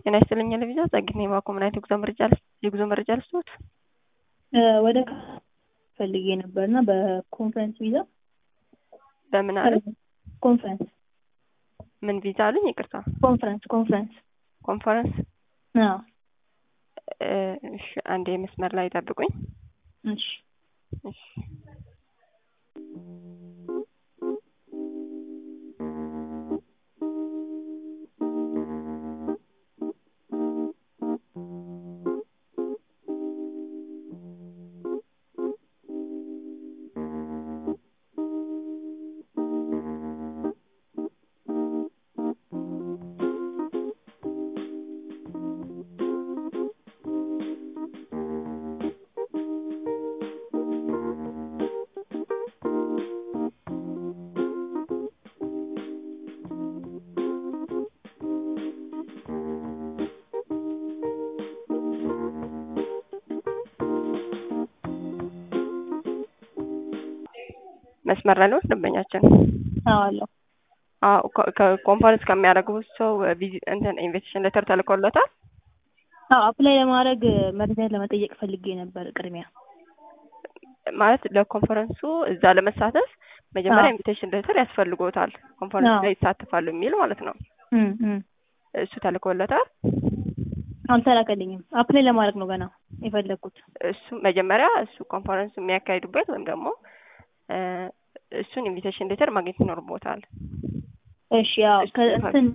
ጤና ይስጥልኝ ለቪዛ ጸግኔ ባኮ ምን አይነት የጉዞ መረጃ የጉዞ መረጃ ልስጥዎት? ወደ ፈልጌ ነበር እና በኮንፈረንስ ቪዛ በምን አለ ኮንፈረንስ ምን ቪዛ አሉኝ? ይቅርታ ኮንፈረንስ ኮንፈረንስ ኮንፈረንስ። አዎ እሺ አንዴ መስመር ላይ ጠብቁኝ። እሺ እሺ መስመር ላይ ነው ደንበኛችን? አዎ አለሁ። አዎ ኮንፈረንስ ከሚያደርጉት ሰው እንትን ኢንቪቴሽን ሌተር ተልኮለታል? አዎ አፕላይ ለማድረግ መረጃ ለመጠየቅ ፈልጌ ነበር። ቅድሚያ ማለት ለኮንፈረንሱ እዛ ለመሳተፍ መጀመሪያ ኢንቪቴሽን ሌተር ያስፈልጎታል። ኮንፈረንስ ላይ ይሳተፋሉ የሚል ማለት ነው። እሱ ተልኮለታል? አልተላከልኝም። አፕላይ ለማድረግ ነው ገና የፈለግኩት። እሱ መጀመሪያ እሱ ኮንፈረንሱ የሚያካሂዱበት ወይም ደግሞ እሱን ኢንቪቴሽን ሌተር ማግኘት ይኖርቦታል። እሺ ያው ከእንትን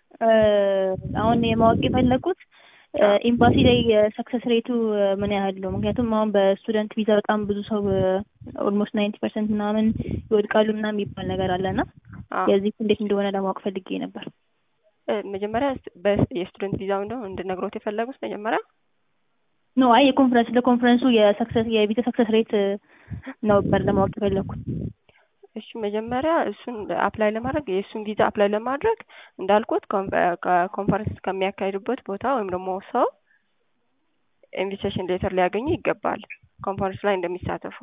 አሁን የማወቅ የፈለግኩት ኤምባሲ ላይ ሰክሰስ ሬቱ ምን ያህል ነው? ምክንያቱም አሁን በስቱደንት ቪዛ በጣም ብዙ ሰው ኦልሞስት ናይንቲ ፐርሰንት ምናምን ይወድቃሉ ምናምን የሚባል ነገር አለና የዚህ እንዴት እንደሆነ ለማወቅ ፈልጌ ነበር። መጀመሪያ የስቱደንት ቪዛው እንደው እንድነግሮት የፈለጉት መጀመሪያ ኖ አይ የኮንፈረንስ ለኮንፈረንሱ የሰክሰስ የቪዛ ሰክሰስ ሬት ነበር ለማወቅ የፈለግኩት። እሺ መጀመሪያ እሱን አፕላይ ለማድረግ የእሱን ቪዛ አፕላይ ለማድረግ እንዳልኩት ኮንፈረንስ ከሚያካሂዱበት ቦታ ወይም ደግሞ ሰው ኢንቪቴሽን ሌተር ሊያገኙ ይገባል ኮንፈረንስ ላይ እንደሚሳተፉ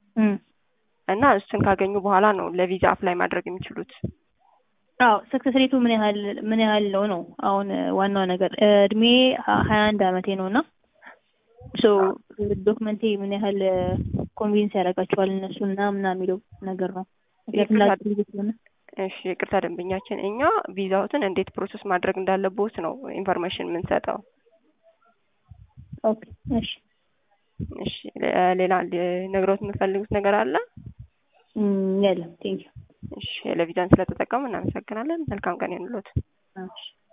እና እሱን ካገኙ በኋላ ነው ለቪዛ አፕላይ ማድረግ የሚችሉት። አዎ ሰክሰስ ሬቱ ምን ያህል ምን ያህል ነው ነው አሁን ዋናው ነገር እድሜ ሀያ አንድ አመቴ ነው እና ሶ ዶክመንቴ ምን ያህል ኮንቪንስ ያደርጋቸዋል እነሱ እና ምናምን የሚለው ነገር ነው። እሺ ይቅርታ ደንበኛችን፣ እኛ ቪዛዎትን እንዴት ፕሮሰስ ማድረግ እንዳለቦት ነው ኢንፎርሜሽን የምንሰጠው። ኦኬ እሺ እሺ ሌላ ነግሮት የምፈልጉት ነገር አለ? የለም ቴንኪው። እሺ ለቪዛን ስለተጠቀሙ እናመሰግናለን። መልካም ቀን ይሁንልዎት። እሺ